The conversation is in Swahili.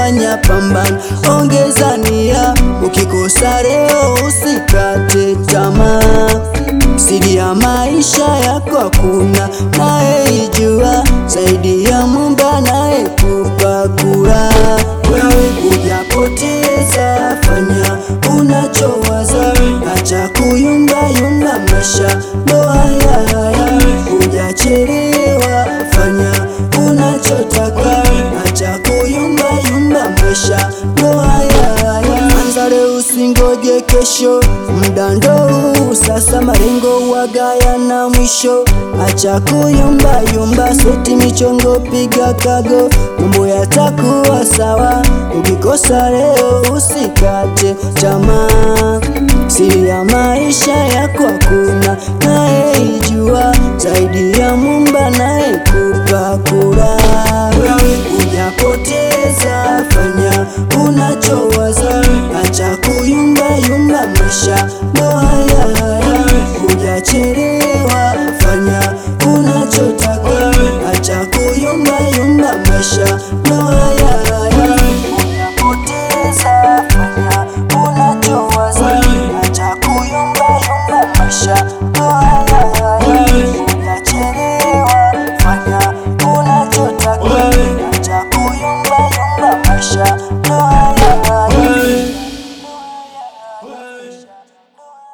fanya pambana, ongeza nia, ukikosa leo usikate tamaa. Siri ya maisha yako hakuna nayeijua zaidi ya Muumba anayekupa kula. Wewe hujapoteza, fanya unachowaza, acha kuyumbayumba, maisha ndo haya haya. Hujachelewa, fanya unachotaka, acha kuyumbayumba, maisha ndo haya haya. Anza leo usingoje kesho, muda ndo huu sasa, malengo wagaya na mwisho. Acha kuyumba yumba, seti michongo, piga kago, mambo yatakuwa sawa. Ukikosa leo usikate tamaa, siri ya maisha yako hakuna nayeijua zaidi ya Muumba anayekupa kula. Wewe hujapoteza, fanya unachowaza, acha kuyumba yumba, maisha ndo haya haya. Hujachelewa, fanya unachotaka, acha kuyumba yumba, maisha ndo haya haya. Hujapoteza, fanya unachowaza, acha kuyumba yumba, maisha ndo haya haya. Hujachelewa, fanya